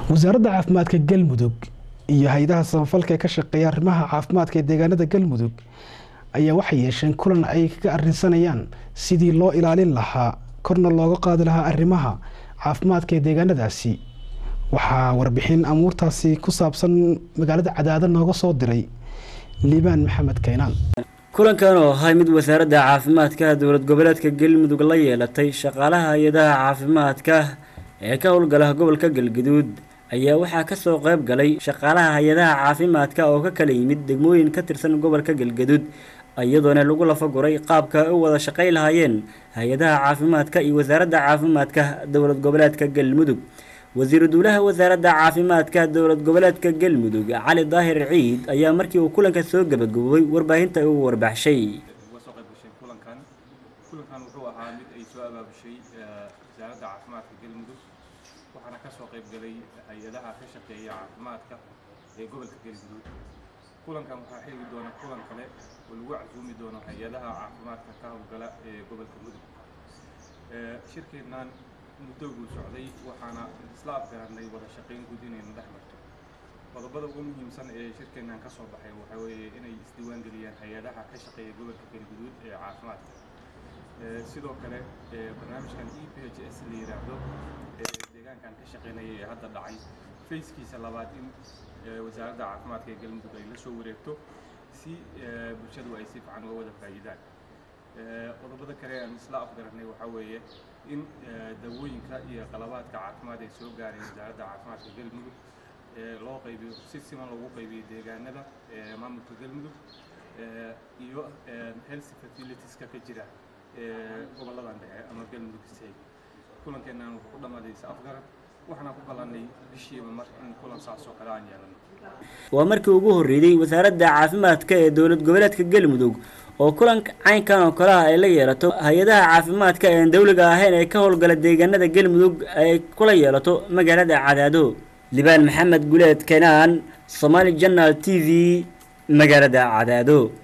wasaaradda caafimaadka galmudug iyo hay-adaha samafalka ee ka shaqeeya arrimaha caafimaadka ee deegaanada galmudug ayaa waxay yeesheen kulan ay kaga arrinsanayaan sidii loo ilaalin lahaa korna looga qaadi lahaa arrimaha caafimaadka ee deegaanadaasi waxaa warbixin amuurtaasi ku saabsan magaalada cadaado nooga soo diray liibaan maxamed kaynaan kulankan oo ahay mid wasaaradda caafimaadka dowlad goboleedka galmudug la yeelatay shaqaalaha hay-adaha caafimaadka ee ka howlgala gobolka galgaduud ayaa waxaa kasoo qayb galay shaqaalaha hay-adaha caafimaadka oo ka kala yimid degmooyin ka tirsan gobolka galgaduud iyadoona lagu lafaguray qaabka ay u wada shaqay lahaayeen hay-adaha caafimaadka iyo wasaaradda caafimaadka dowlad goboleedka galmudug wasiiru duulaha wasaaradda caafimaadka dowlad goboleedka galmudug cali daahir ciid ayaa markii uu kulanka soo gabagaboobay warbaahinta u warbaxshay uga soo qayb gashay kulankan kulankan wuxuu ahaa mid ay soo abaabushay wasaaradda caafimaadka galmudug waxaana ka soo qayb galay hay-adaha ka shaqeeya caafimaadka ee gobolka galmudug kulankan waxaa xigi doona kulan kale oo lagu casuumi doono hay-adaha caafimaadka ka howlgala ee gobolka mudug shirkeennan muddoguu socday waxaana isla afgaranay wada shaqayn guud inaynu dhex marto qodobada ugu muhiimsan ee shirkeennan ka soo baxay waxaa weeye inay isdiiwaan geliyaan hay-adaha ka shaqeeya gobolka galguduud ee caafimaadka sidoo kale barnaamijkan e p h s la yidhaahdo ee deegaankan ka shaqeynaya ee hadda dhacay fayskiisa labaad in wasaaradda caafimaadka ee galmudug ay la soo wareegto si bulshadu ay si fiican uga wada faa'iidaan qodobada kale aan isla afgaranay waxaa weeye in dawooyinka iyo qalabaadka caafimaad ay soo gaareen wasaaradda caafimaadka galmudug loo qaybiyo si siman loogu qaybiyo deegaanada maamulka galmudug iyo health facilitieska ka jira gobolladan dhexe ama galmudug state kulankeennan wuxuu ku dhammaaday is afgarad waxaana ku ballanay bishiiba mar in kulan saas oo kale aan yeelano waa markii ugu horreeyey wasaaradda caafimaadka ee dowlad goboleedka galmudug oo kulanka caynkan oo kale ah ay la yeelato hay-adaha caafimaadka ee aan dowliga ahayn ee ka howlgala deegaanada galmudug ay kula yeelato magaalada cadaado libaan maxamed guleed kenaan somaali janal t v magaalada cadaado